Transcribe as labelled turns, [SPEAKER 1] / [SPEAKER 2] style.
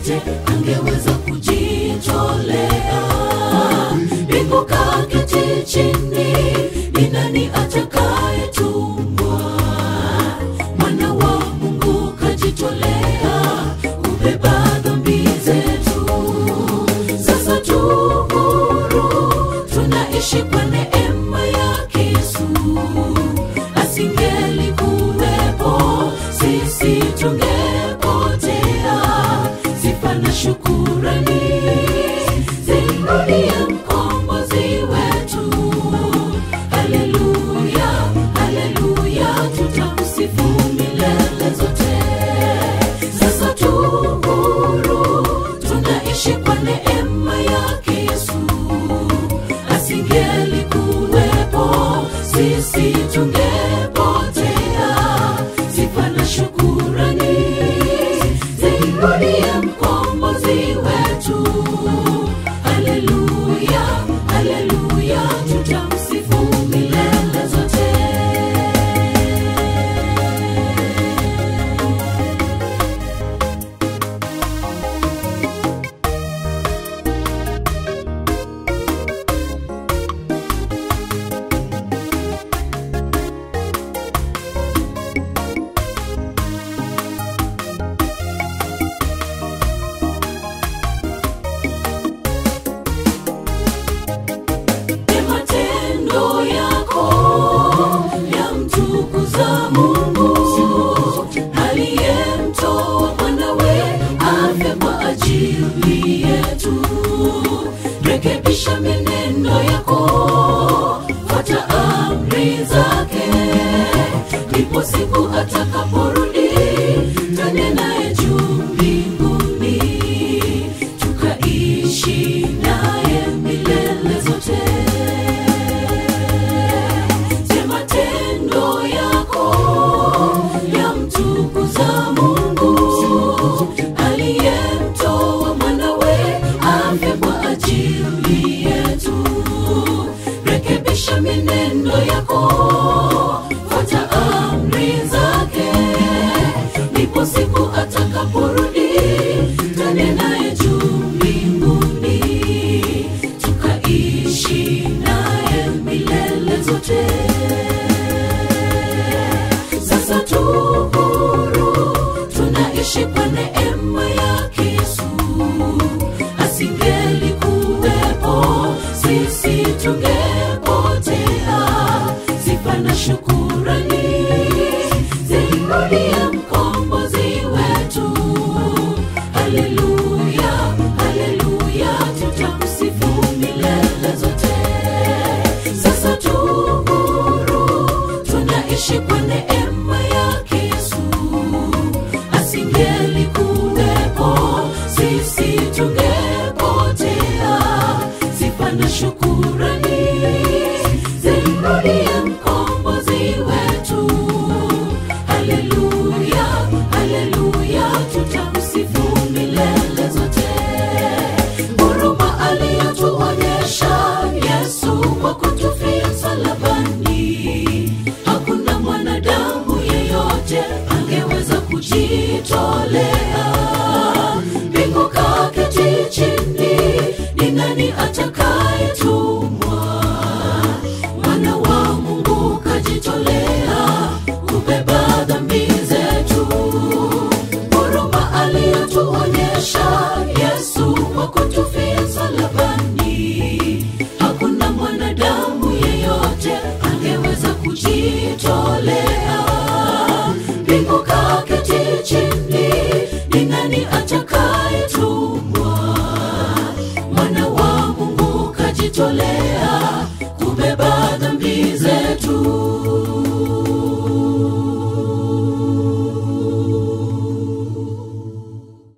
[SPEAKER 1] yote angeweza kujitolea mbingu kaketi chini ni nani atakayetumwa mwana wa mungu kajitolea kubeba dhambi zetu sasa tu huru tunaishi kwa neema yake yesu asingelikuwepo sisi tungepotea sifa na shukurani zimrudie mkombozi wetu haleluya haleluya tutamsifu milele zote sasa tu huru tunaishi kwa neema yake yesu asingelikuwepo sisi tungepotea sifa na shukurani zimrudie mkombozi wetu haleluya haleluya tutamsifu milele zote Ni matendo yako yamtukuza Mungu aliyemtoa mwanawe afe kwa ajili yetu. Rekebisha menendo yako, fuata amri zake, ndipo siku atakaporudi twende naye juu mbinguni tukaishi naye milele zote. Je, matendo yako yamtukuza Mungu aliyemtoa mwanawe afe kwa ajili yetu? Rekebisha menendo yako, fuata amri zake, ndipo siku atakaporudi twende naye juu mbinguni tukaishi naye milele zote sasa tu huru tunaishi kwa neema yake yesu asingelikuwepo sisi tunge